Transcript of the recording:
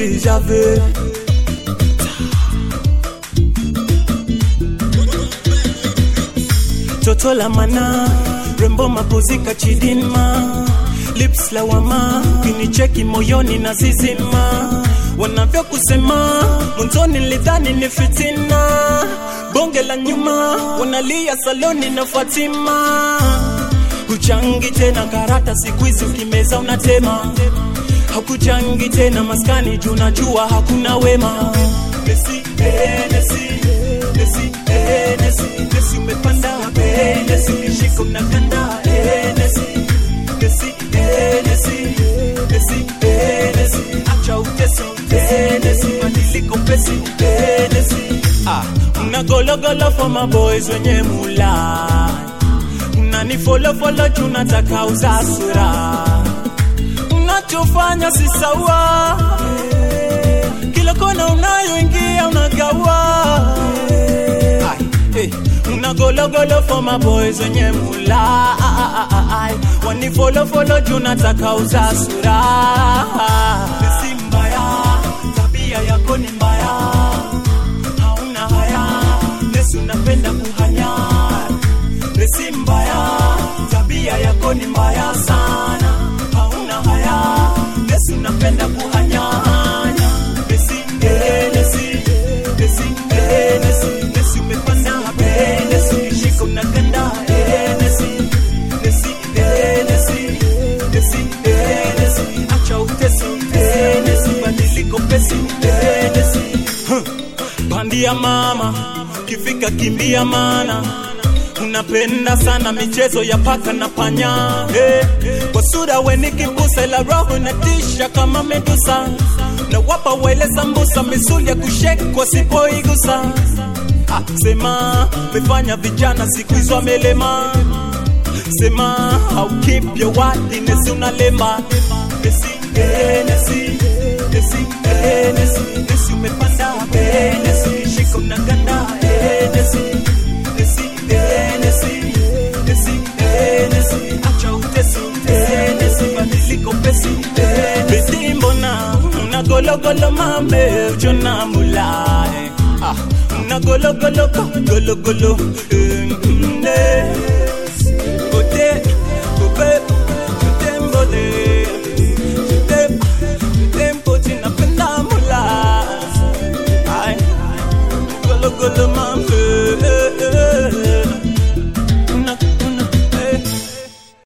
déjà vu. Toto la mana, rembo mapozika chidinma, lips la wama, kinicheki moyoni na zizima, wanavyokusema mwanzoni nilidhani ni fitina, bonge la nyuma wanalia saloni na Fatima, huchangi tena karata siku hizi ukimeza unatema, hakuchangi tena maskani juu najua hakuna wema. Messi, eh, Messi, Messi, eh, Messi, Messi umepanda eh, Messi ukishika unakanda eh, Messi, Messi, eh, Messi, Messi, eh, Messi, acha utesi eh, Messi, badiliko pesi eh, Messi, ah, una golo golo for my boys wenye mula unani follow follow juu nataka uzasura unachofanya si sawa kila kona unayoingia unagawa Ai, eh, una golo golo for my boys wenye mula Ai, wani follow follow juu nataka uzasura si mbaya tabia yako ni mbaya hauna haya Yesu napenda kuhanya Resi mbaya tabia yako ni mbaya sana hauna haya Yesu napenda kuhanyanya Resi eh, Resi Resi eh, Resi Resi umepanda eh, Resi ukishika unaganda eh, Resi Resi eh, Resi Resi eh, Resi acha utesi eh, Resi badiliko pesi eh, Resi Bandia mama, kifika kimbia mana unapenda sana michezo ya paka na panya hey. Kwa sura we ni kibusa ila roho inatisha kama medusa na wapa wele sambusa misuli ya kushekwa sipoigusa ah, sema mefanya vijana siku hizo amelema sema how keep your word nesi unalemba nesi eh, nesi nesi eh, nesi nesi umepanda eh, nesi ukishika unaganda eh, nesi nesi eh, nesi nesi eh, nesi acha utesi eh, nesi badiliko pesi eh, nesi mbona una gologolo mame ujona mulae ah una gologolo gologolo eh, mm, eh.